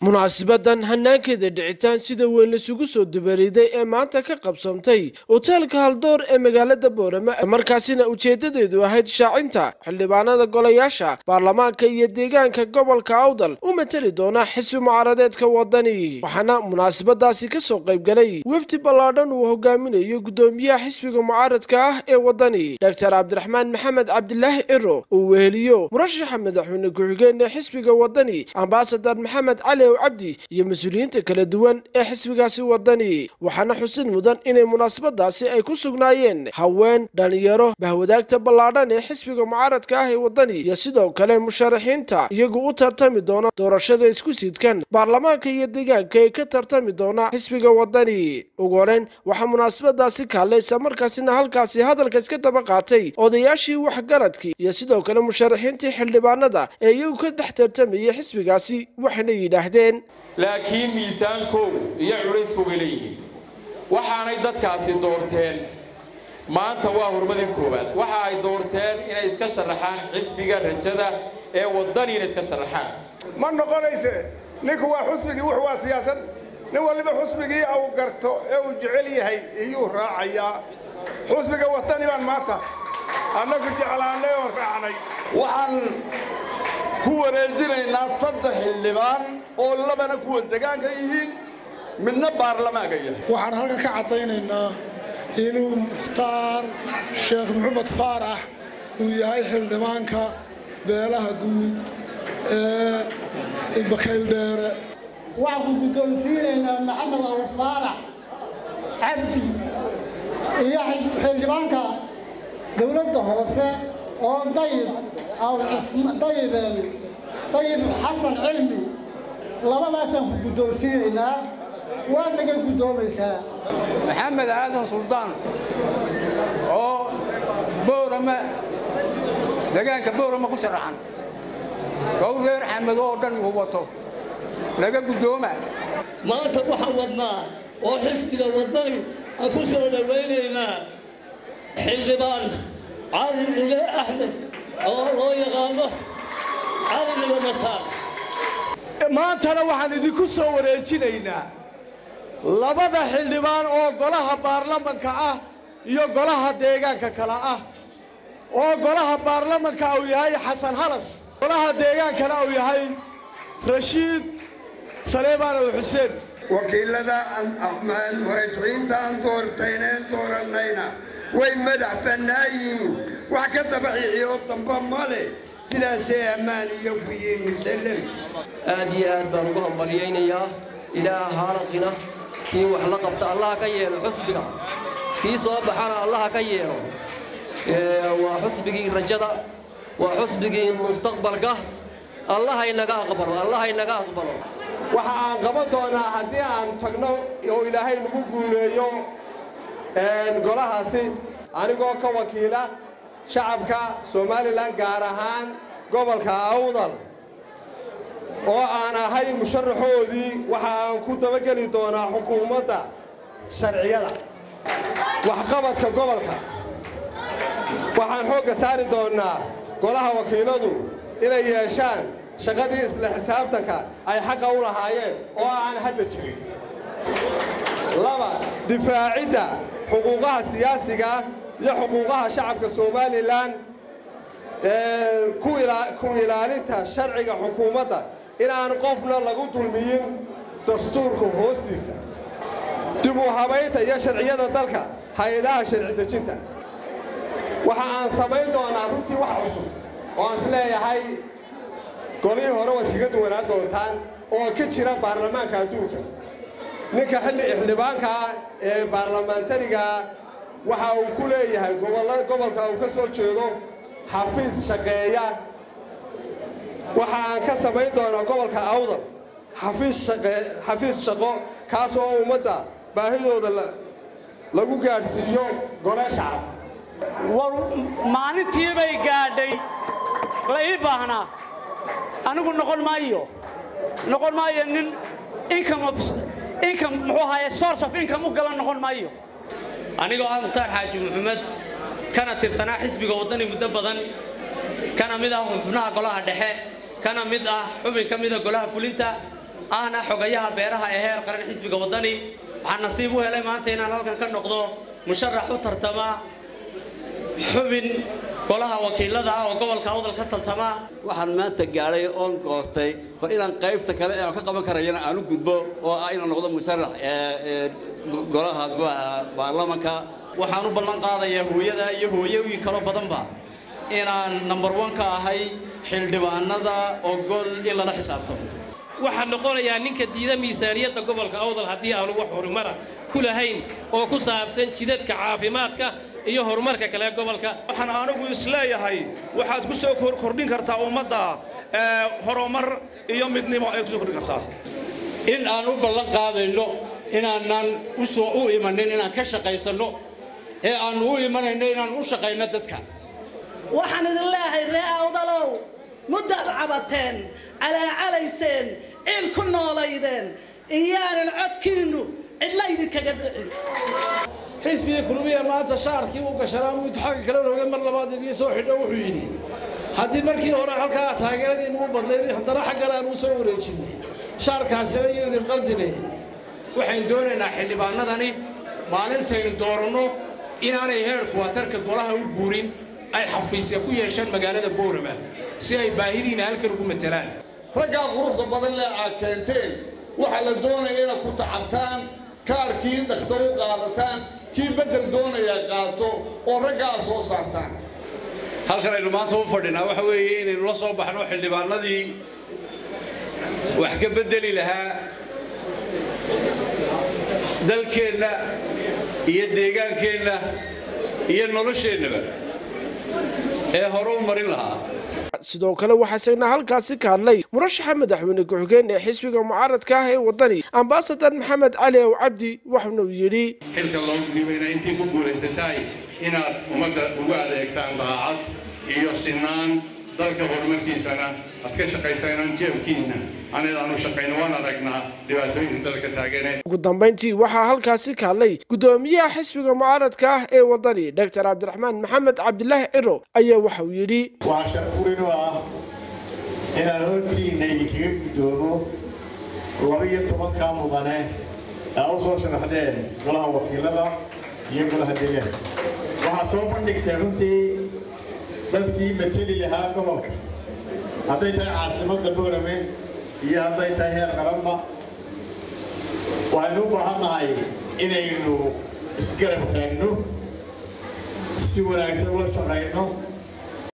munaasibadan hanaankeeda dhicitaan sida weyn laisugu soo dubariday ee maanta ka qabsantay hoteelka haldoor ee magaalada boorama markaasina ujeedadeedu ahayd shaacinta xildhibaanada golayaasha baarlamaanka iyo deegaanka gobolka awdal u mateli doona xisbi mucaaradeedka wadani waxaana munaasabadaasi kasoo qaybgalay wefdi ballaadhan uu hogaaminayo gudoomiyaha xisbiga mucaaradka ah ee wadani doctor cabdiraxmaan maxamed cabdilaahi ciro uu weheliyo murashaxa madaxweyne ku-xigeen ee xisbiga wadani ambasadar maxamed cali cabdi iyo mas-uuliyiinta kala duwan ee xisbigaasi wadani waxaana xusid mudan inay munaasabadaasi ay ku sugnaayeen haween dhalinyaro bahwadaagta ballaadhan ee xisbiga mucaaradka ah ee wadani iyo sidoo kale musharaxiinta iyagu u tartami doona doorashada isku sidkan baarlamaanka iyo deegaanka ee ka tartami doona xisbiga wadani ugu horeyn waxaa munaasabadaasi kaallaysa markaasina halkaasi hadalka iska daba qaatay odayaashii waxgaradkii iyo sidoo kale musharaxiintii xildhibaanada ee iyagu ka dhex tartamayay xisbigaasi waxayna yidhaahdeen laakiin miisaankoogu iyo culayskooga leeyihiin waxaanay dadkaasi doorteen maanta waa hurmadii koowaad waxa ay doorteen inay iska sharaxaan xisbiga rajada ee waddani inay iska sharaxaan ma noqonayse ninku waa xusbigii wuxu waa siyaasad nin waliba xusbigii uu garto ee uu jecel yahay iyuu raacayaa xusbiga waddani baan maanta annagu jeclaannay oon raacnay waxaan ku wareejinaynaa saddex xildhibaan oo labana kuwa degaanka yihiin midna baarlamaanka yahay waxaan halkan ka caddaynaynaa inuu mukhtaar sheekh maxamed faarax uu yahay xildhibaanka beelaha guud ee bakayldheere waxaan ku guddoonsiinaynaa maxamed abu faarax cabdi iyo xildhibaanka dawladda hoose oo dayib dayibeen dayib xasan cilmi labadaasaan ku guddoonsiinaynaa waad naga guddoomaysaa maxamed aadan suldaan oo boorama degaanka boorama ku sharaxan oo reer xamed oo dhan uu wato naga guddooma maanta waxaan wadnaa oo xisbiga waddani aan ku soo dhowaynaynaa xildhibaan cali dhile axmed oo loo yaqaano cali dhile mataan maantana waxaan idinku soo wareejinaynaa labada xildhibaan oo golaha baarlamanka ah iyo golaha deegaanka kale ah oo golaha baarlamanka uu yahay xasan halas golaha deegaankana uu yahay rashiid saleemaan xuseen wakiilada murashaxiinta aan doortayneen doorannayna way madax bannaan yihiin wax ka dabaxiixiyo damba ma leh sidaasay ammaan iyo ku yihiin musallam aad iyo aad baan ugu hambalyaynayaa ilaah haalaqina kii wax la qabta allaha ka yeelo xusbiga kii soo baxana allaha ka yeelo waa xusbigii rajada waa xusbigii mustaqbalka allahaynaga aqbalo allahaynaga aqbalo waxa aan qaban doonaa haddii aan tagno oo ilaahay nagu guuleeyo golahaasi anigoo ka wakiila shacabka somalilan gaar ahaan gobolka awdal oo aan ahay musharaxoodii waxa aan ku dabageli doonaa xukuumadda sharciyada waxqabadka gobolka waxaan xoogga saari doonnaa golaha wakiiladu inay yeeshaan shaqadii isla xisaabtanka ay xaqa u lahaayeen oo aan hadda jirin laba difaacidda xuquuqaha siyaasiga iyo xuquuqaha shacabka somalilan ku ilaalinta sharciga xukuumadda inaan qofna lagu dulmiyin dastuurka hoostiisa dib u habaynta iyo sharciyada dalka hay-adaha sharci dejinta waxa aan samayn doonaa runtii wax cusub oo aan is leeyahay golihii hore waad kaga duwanaan doontaan oo ka jira baarlamaanka adduunka ninka xilli xildhibaankaa ee baarlamaantarigaa waxa uu ku leeyahay gobolka uu ka soo jeedo xafiis shaqeeya waxa aan ka samayn doonaa gobolka awdal xafiis shaqo kaas oo ummadda baahidooda lagu gaadhsiiyo gole shacab war maalintii bay gaadhay la ii baahnaa anigu noqon maayo noqon maayo nin income income muxuu ahaye source of income u galan noqon maayo anigoo ah mukhtaar xaaji maxamed kana tirsanaa xisbiga waddani muddo badan kana mid ah xubnaha golaha dhexe kana mid ah xubin ka mida golaha fulinta ahna xogayaha beeraha ee heer qaran xisbiga waddani waxaan nasiib u helay maanta inaan halkan ka noqdo musharax u tartama xubin golaha wakiilada ah oo gobolka awdal ka tartama waxaan maanta gaadhay oon goostay bal inaan qaybta kale ee aan ka qaban karayana aan u gudbo oo ah inaan noqdo musharax golaha baarlamanka waxaan u ballan qaadayaa hooyada iyo hooyooyin kaloo badanba inaan number one ka ahay xildhibaanada ogol in lala xisaabtamo waxaan noqonayaa ninka diida miisaaniyadda gobolka awdal haddii aanu wax horumara ku lahayn oo ku saabsan jidadka caafimaadka iyo horumarka kale ee gobolka waxaan anigu isleeyahay waxaad ku soo kordhin kartaa ummadda horumar iyo midnimo ay ku soo kordhin kartaa in aan u ballan qaadayno inaanan u soo u imanin inaan ka shaqaysanno ee aannu u imanayno inaan u shaqayno dadka waxaan idin leeyahay ree awdalow muddaad cabateen calaacalayseen ciil ku noolaydeen iyaanan codkiinnu cidla idinkaga dhicin xisbigii kulmiya maanta shaarkii u gashanaa mid xagga kale rogay mar labaad idii soo xidho wuxuu yidhi haddii markii hore halkaa taageeradii nagu badnayd haddana xaggan aan u soo wareejinay shaarkaasina iyo idin qaldinay waxaynu doonaynaa xildhibaanadani maalintaynu dooranno inaanay heerku watarka golaha u guurin ay xafiisya ku yeeshaan magaalada boorama si ay baahidiina halkan ugu matelaan raggaa quruxda badan lee aad keenteen waxaa la doonaya inaad ku tacabtaan kaarkii dhaqso u qaadataan kii beddel doonaya qaato oo raggaa soo saartaan halkan aynu maanta u fadhinaa waxa weeye inaynu la soo baxno xildhibaanadii wax ka beddeli lahaa dalkeenna iyo deegaankeenna iyo nolosheennaba ee hore u marin lahaa sidoo kale waxaa isagna halkaasi ka hadlay murashaxa madaxweyne ku-xigeen ee xisbiga mucaaradka ah ee waddani ambasadar maxamed cali ow cabdi waxauna uu yidhi xilka loo dhiibayna intii ku guulaysataay inaad ummadda ugu adeegtaan daacad iyo sinaan dalka horumarkiisana aad ka shaqaysanaan jeebkiina anaydaan u shaqayno waan aragnaa dhibaatooyinka dalka taagane ugu dambayntii waxaa halkaasi ka hadlay guddoomiyaha xisbiga mucaaradka ah ee waddani doctor cabdiraxmaan maxamed cabdilaahi ciro ayaa waxa uu yidhi waxaa sharfurin u ah inaan hortiinna idinkaga guddoomo laba iyo tobankaa mudane aa u soo sharaxdeen golaha wakiilada iyo golaha deegaanka waxaa soo bandhigtay runtii dadkii mateli lahaa gobolka hadday tahay caasimadda boorame iyo hadday tahay heer qaranba waxaynu u baahannahay inaynu isgarab taagno si wanaagsan ula shaqayno